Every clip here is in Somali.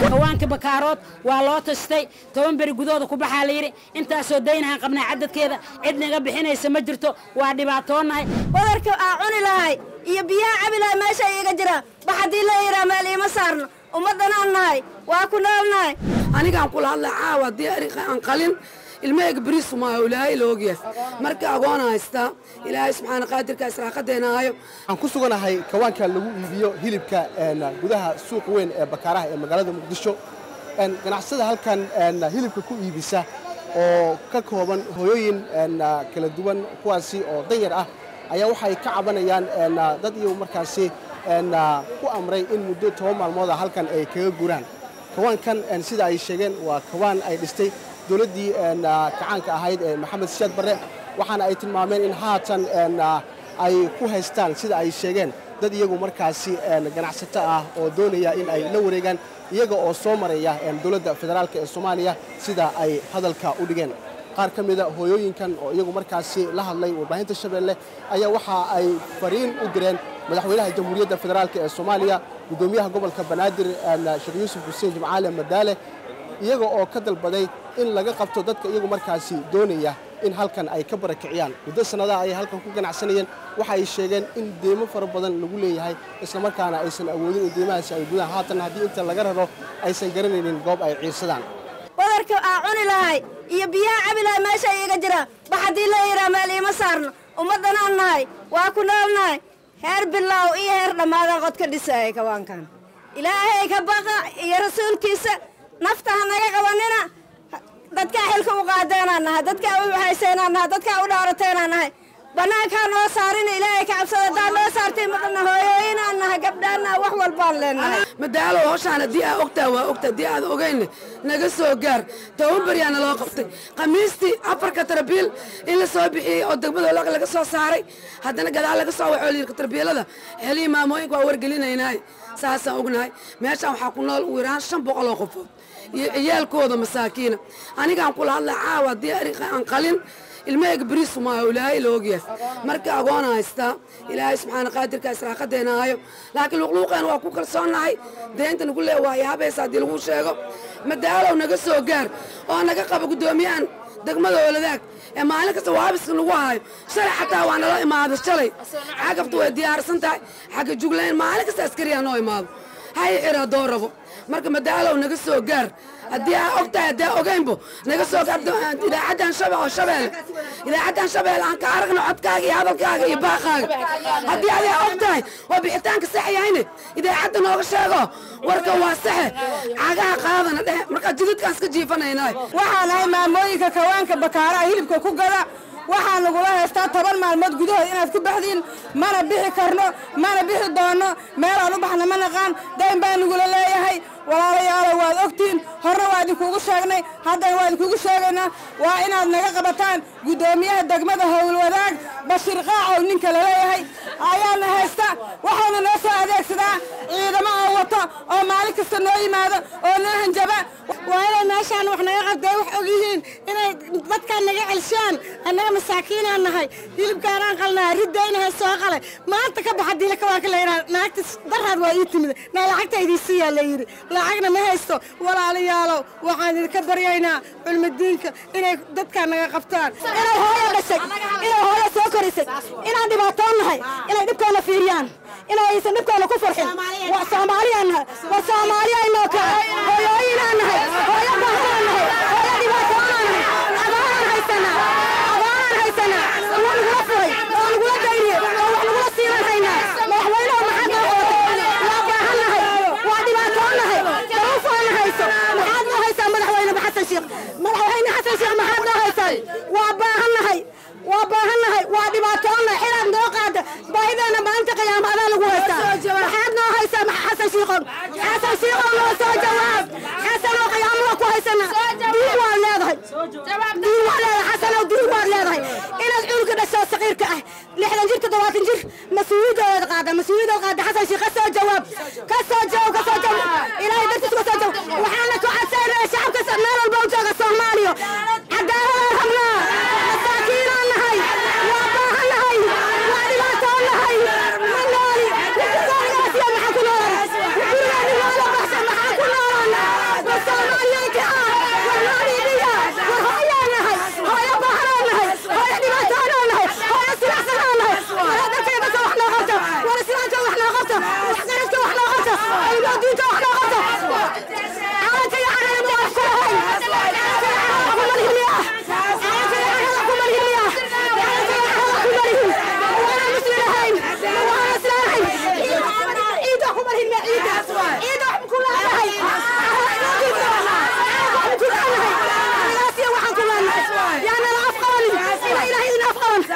kawaanka bakaarood waa loo tashtay toban beri gudahooda ku baxaa la yidhi intaasoo daynahaan qabnaa cadadkeeda cid naga bixinaysa ma jirto waa dhibaatoonahay badarka aa cuni lahay iyo biyaha cabi lahay meesha iiga jiraan bax haddii la yidhaa meel iima saarno ummaddanaan nahay waa ku noolnahay anigaan kula hadlaa caawa haddii aan qalin ilmahayga beriisu maayo ilaahay la ogyahay marka agoona haystaa ilaahay subxaana qaadirka israaqadeena hayo waxaan ku suganahay kawaanka lagu iibiyo hilibka gudaha suuq weyn ee bakaaraha ee magaalada muqdisho ganacsada halkan hilibka ku iibisa oo ka kooban hooyooyin kala duwan kuwaasi oo danyar ah ayaa waxay ka cabanayaan dad iyo markaasi ku amray in muddo toban maalmooda halkan ay kaga guraan kawaankan sida ay sheegeen waa kawaan ay dhistay dowladdii kacaanka ahayd ee maxamed siyaad barre waxaana ay tilmaameen in haatan ay ku haystaan sida ay sheegeen dad iyagu markaasi ganacsato ah oo doonaya in ay la wareegaan iyaga oo soo maraya dowladda federaalk ee soomaaliya sida ay hadalka u dhigeen qaar ka mida hooyooyinkan oo iyagu markaasi la hadlay warbaahinta shabeelle ayaa waxa ay fariin u direen madaxweynaha jamhuuriyadda federaalk ee soomaaliya guddoomiyaha gobolka banaadir sheekh yuusuf xuseen jimcaale madaale iyaga oo ka dalbaday in laga qabto dadka iyagu markaasi doonaya in halkan ay ka barakiciyaan muddo sannadaha ayay halkan ku ganacsanayeen waxa ay sheegeen in deymo fara badan lagu leeyahay islamarkaana aysan awoodin in deymahaasi ay gudaan haatan haddii inta laga raro aysan garanaynin goob ay ciirsadaan badarka aa cuni lahay iyo biyaha cabi lahay meesha iiga jiraan bax haddii la yidhaa meel iima saarno ummaddanaan nahay waa ku noolnahay heer bilaaw iyo heer dhammaadaan qod ka dhisaaya kawaankan ilaahay ka baqa iyo rasuulkiisa nafta ha naga qabanina dadkaa xilka u qaadeenaan nahay dadkaa u hayseynaan nahay dadkaa u dhaarateenaan nahay bannaankaa noo saarina ilaahay ka cabsada haddaan noo saartay maqalna hooyooyinaan nahay gabdhaanna wax walbaan leenahay madaalo howshaan haddii aa ogtaa waa ogta haddii aad ogaynna naga soo gaar toban beryaana loo qabtay khamiistii afarka tarabiil in la soo bixiyey oo degmada olaqa laga soo saaray haddana gadaal laga soo waxoo layidhi tarbiilada xelihii maamooyinka waa wargelinaynaay saasaan ognahay meeshaan waxaa ku nool ugu yaraan shan boqol oo qofood iyo ciyaalkooda masaakiina anigaan kula hadlaa caawa haddii aan qalin ilmahayga beriisu maayo ilaahay la ogyahay marka agoona haystaa ilaahay subxaana qaadirka israaqadeena hayo laakiin luqluuqeena waa ku kalsoonnahay deynta nagu lee waayo habaysa haddii lagu sheego madaalow naga soo gaar oo naga qaba guddoomiyahan degmada ooladaag ee maalin kasta waabiska nagu hayo shalay xataa waa nala imaado shalay xagabta way diyaarsan tahay xagga juglayn maalin kasta askariyaa noo imaado hay xira haddoo rabo marka madaalow naga soo gaar haddii aa og tahay haddii aa ogaynbo naga soo gaar idaacaddan shabe oo shabeelle idaacaddan shabeelle aan ka aragno codkaaga iyo hadalkaaga iyo baaqaaga haddii adaa og tahay oo bixitaanka sax yahayne idaacadda nooga sheego warka waa saxe cagaha qaadana dheh markaa jidadkaan iska jiifanaynaay waxaan ahay maamooyinka kawaanka bakaaraha hilibka ku gada waxaa nagula haystaa toban maalmood gudahood inaad ku baxdiin mana bixi karno mana bixi doonno meelaan u baxna ma naqaan dayn baa nagula leeyahay walaalayaalo waad ogtihiin horna waa idinkuugu sheegnay haddana waa idinkuugu sheegaynaa waa inaad naga qabataan guddoomiyaha degmada howlwadaag bashiir qaacow ninka laleeyahay ayaana haysta waxaana noo soo adeegsadaa ciidamo oo wato oo maalin kasta noo yimaado oo noo hanjaba waa inay meeshaan wax naga qabtay wax og yihiin inay dadkaan naga celshaan annaga masaakiinaan nahay hilibkaanaan qalnaa riddaynahay soo qalay maanta ka baxa diila kawaanka layidhaha naagta daraad waa ii timid naa lacagta idiisiiyaa la yidhi lacagna ma haysto walaalayaalow waxaan idinka baryaynaa culmadiinka inay dadkaan naga qabtaan inay hooyo dhashay inay hooyo soo korisay inaan dhibaatoon nahay inay dhibkeena fiiriyaan inay aysan dhibkeena ku farxin waa soomaaliyaan nahay waa soomaaliyaynoo kale hooyooyinaan nahay hooyo baahanaan nahay hooyo dhibaatoonaan nahay abaanaan haysanaa abaanaan haysanaa waa nagula furay waa nagula dayriyey waa wax nagula siinan haynaa madaxweyneho maxaad noo qabatay waa baahan nahay waa dhibaatoon nahay daruufaana hayso maxaad noo haysaa madaxweyne xasan sheekh madaxweyne xasan sheekh maxaad noo haysaan waa baahan nahay waa baahan nahay waa dhibaatoonnahay xiraad noo qaada baahideena maalinta qiyaama adaa lagu haystaa maxaad noo haysaa xasan shiiqow xasan shiiqow noo soo jawaab xasanoo qiyaamo waa ku haysana diin waad leedahay diin waad leedahay xasanow diin waad leedahay inaad cunuga dhasho saqiirka ah lixdan jir toddobaatan jir mas-uuliyadooda qaada mas-uuliyadooda qaada xasan shiiq ka soo jawaab ka soo jawaab ka soo jawaab ilaahay dartiis ka soo jawaab waxaana ku cadsaynaya shacabka meel walba u jooga soomaaliya cadaaladaan rabnaa masaakiinaan nahay waa baahan nahay waa dhibaatoon nahay ma nooli gurigaasiya maxaa ku noolan gurigaani noola baxsan maxaa ku noolan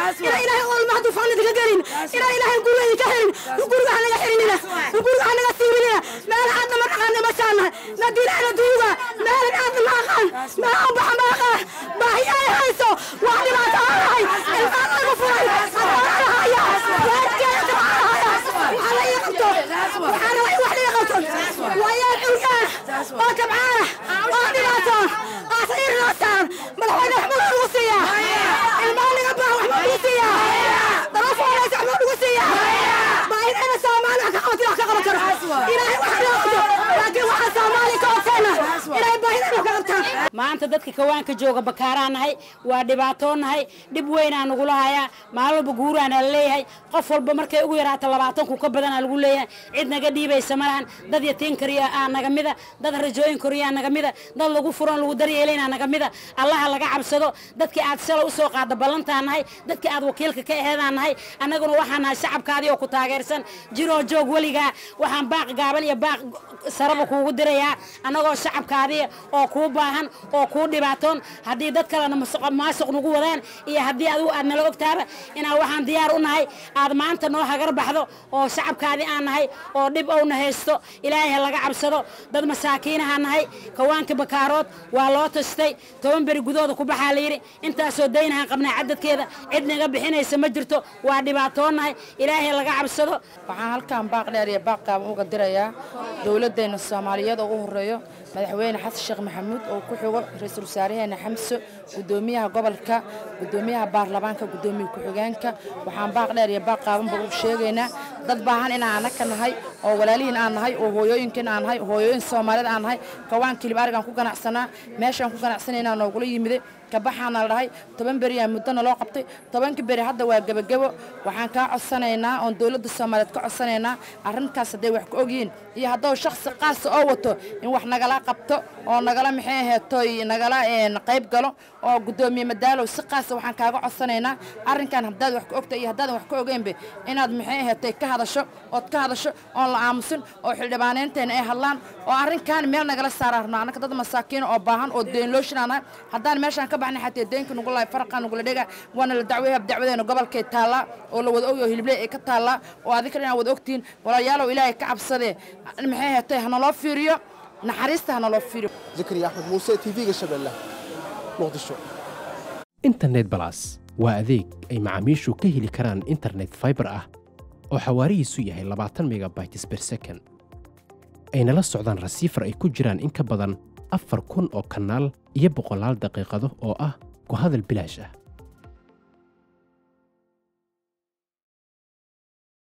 inaa ilaahay oolmaha dufaan idinka gelin inaa ilaahay guriga idinka xirin guriga hanaga xirinina guriga hanaga siirinina meel aadna ma dhaqaana masaanahay na dilaana duyuga meel aadna ma aqaan meel aan baxa ma aqaan baahi ay hayso waa dhibaato aan lahay ilmaan laga furay adoona lahaya waarkeeda tabcaan lahaya waxaa la ii qabto waxaana wax la ii qabto waa yaal curyaan oo tabcaana oo dhibaatoon aasa ii roosaan madaxweyne waxba lagu siiyaa ilmaan laga baahan waxba lagu siiyaa dalafoonaysa waxba lagu siiyaa baahidayna soomaali wax ka qabatin wax ka qaban karo ilaahay wax ka qabto laakiin waxaa soomaali ka ogtayna inay baahidayna wax ka qabtaan maanta dadka kawaanka jooga bakaaraa nahay waa dhibaatoo nahay dhib weynaa nagula hayaa maalin walba guuraana la leeyahay qof walba markay ugu yaraato labaatanku ka badanaa lagu leeyahay cid naga dhiibaysa malahan dad yatiin kariya aa naga mida dad rajooyin koriyaa naga mida dad lagu furan lagu daryeelaynaa naga mida allaha laga cabsado dadkii aad shalay usoo qaada ballantaa nahay dadkii aad wakiilka ka aheedaa nahay annaguna waxaa nahay shacabkaadii oo ku taageersan jiroo joog weligaa waxaan baaq gaaban iyo baaq saraba kuugu dirayaa annagoo shacabkaadii oo kuu baahan oo kuu dhibaatoon haddii dad kalena maasuq nagu wadaan iyo haddii adigu aad nala ogtaaba inaan waxaan diyaar u nahay aad maanta noo hagar baxdo oo shacabkaadii aan nahay oo dhib owna haysto ilaahay ha laga cabsado dad masaakiinaha nahay kawaanka bakaarood waa loo tastay toban beri gudahooda ku baxaa la yidhi intaasoo daynahaan qabnaa cadadkeeda cid naga bixinaysa ma jirto waa dhibaatoonahay ilaahay laga cabsado waxaan halkan baaq dheer iyo baaq gaaban uga dirayaa dowladdeena soomaaliyeed oo u horeeyo madaxweyne xasan sheekh maxamuud oo ku xigo ra-iisul wasaaraheena xamso gudoomiyaha gobolka gudoomiyaha baarlamaanka gudoomiye ku-xigeenka waxaan baaq dheer iyo baaq qaabanba u sheegaynaa dad baahan inaan anaka nahay oo walaalihiin aan nahay oo hooyooyinkiin aan nahay hooyooyin soomaaliyeed aan nahay kawaan kilib arigaan ku ganacsanaa meeshaan ku ganacsanayna noogula yimiday kabaxaana la dhahay toban beriyaa muddona loo qabtay tobanka beri hadda waa gebagebo waxaan kaa codsanaynaa oon dowladda soomaaliyeed ka codsanaynaa arrinkaas hadday wax ka ogyihiin iyo haddou shakhsi qaasa oo wato in wax nagala qabto oo nagala maxay aheetoy nagala qayb galo oo guddoomiye madaalow si qaasa waxaan kaaga codsanaynaa arrinkan haddaad wax ka ogta iyo haddaadan wax ka ogeynba inaad maxay aheetay ka hadasho ood ka hadasho oon la aamusin oo xildhibaanaynteena ay hadlaan oo arrinkan meel nagala saara rabno annaka dad masaakiina oo baahan oo deenlooshinanahay haddaan meeshaan ka baxnay xatee deenka nugu lahay faraqaa nugula dhega waana la dacweeya dacwadeena gobolkay taallaa oo la wada ogyo hilibley ay ka taallaa oo adinka dhan wada ogtihiin walaalayaalow ilaahay ka cabsadee maxay aheetay hanaloo fiiriyo naxariista hanaloo fiiriyo zakariya axmed muuse tv-ga shabeelle muqdisho internet balas waa adeeg ay macaamiishu ka heli karaan internet fiber ah oo xawaarihiisu yahay labaatan megabytes per second ayna la socdaan rasiifar ay ku jiraan in ka badan afar kun oo kanaal iyo boqolaal daqiiqado oo ah ku hadal bilaash ah